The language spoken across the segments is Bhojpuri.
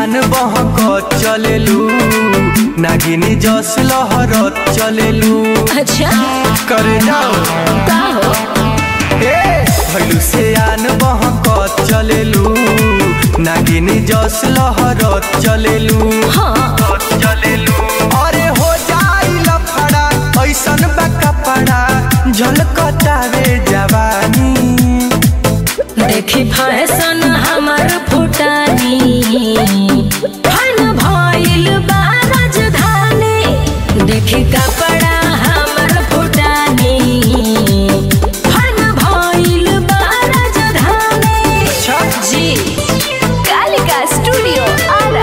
आन बहक चलेलू नागिनी जस लहरत चलेलू अच्छा करे जाओ का हो ए भैलू से आन बहक चलेलू नागिनी जस लहरत चलेलू हाँ चलेलू अरे हो जाई लफड़ा ऐसन बा कपड़ा झलकतावे जवानी देखी फैशन हमर फुटानी फन भइल बा राजधानी देखी कपड़ा हमर फुटानी फन भइल बा राजधानी अच्छा जी कालिका स्टूडियो आरा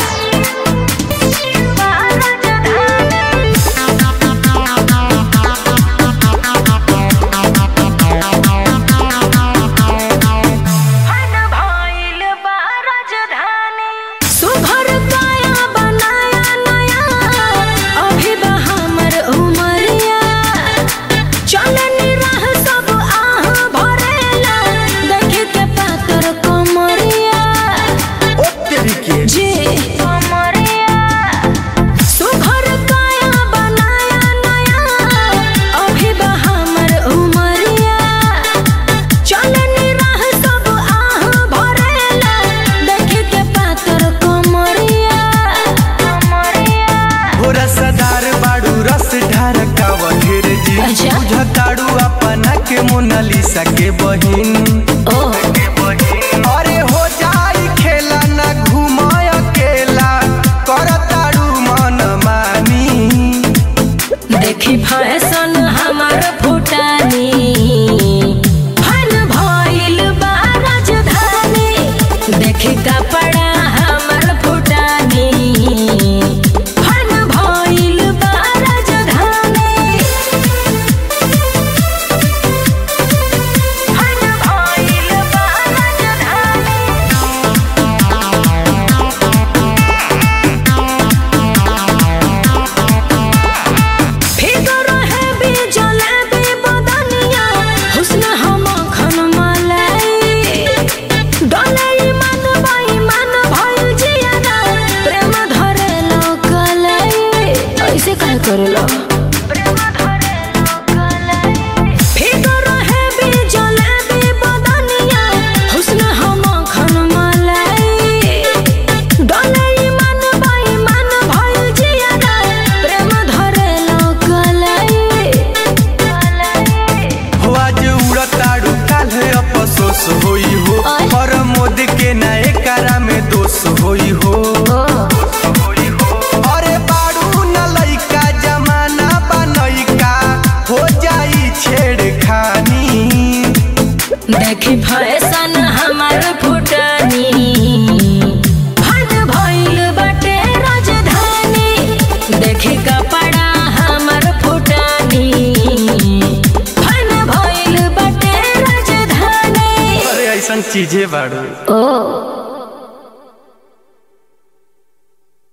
सुभर काया बनाया नया अभी बा हमर उमरिया चलनी रह सब आह भरेला देखे के पातर कमरिया ओ तेरी के जी कमरिया सुभर काया बनाया नया अभी बा हमर उमरिया चलनी रह सब आह भरेला देखे के पातर कमरिया कमरिया हो रसदार बाड़ू रस ढारकाव ढेर जी अच्छा। बुझताड़ू अपना के मोनालिसा के बहिन ओ अरे हो जाई खेला ना घुमाय अकेला करताड़ू मन मानी देखी फैशन हमर फुटानी फन भइल बा राजधानी देखी कपड़ा हमर फुटानी फन भइल बा राजधानी फन भइल बा राजधानी फिगर है बिजले बे बदनिया हुस्न हम खन मलाई डोलाई मन बाई मन भइल जियाना प्रेम धरे लोकलाई ऐसे काहे करेला प्रेम धरे लोकलाई फिगर है बिजले बे बदनिया हुस्न हम खन मलाई डोलाई मन बाई मन भइल जियाना प्रेम धरे लोकलाई हो आज उड़ताड़ू काल अफसोस होई हो आय। पर मोद के नए कारा में दोष होई हो अरे बाड़ू न लइका जमाना बनैका हो जाई छेड़खानी देखी फैशन हमर फुटानी फन भइल बटे राजधानी देखी कपड़ा हमर फुटानी फन भइल बटे राजधानी अरे ऐसन चीजें बाड़ू ओ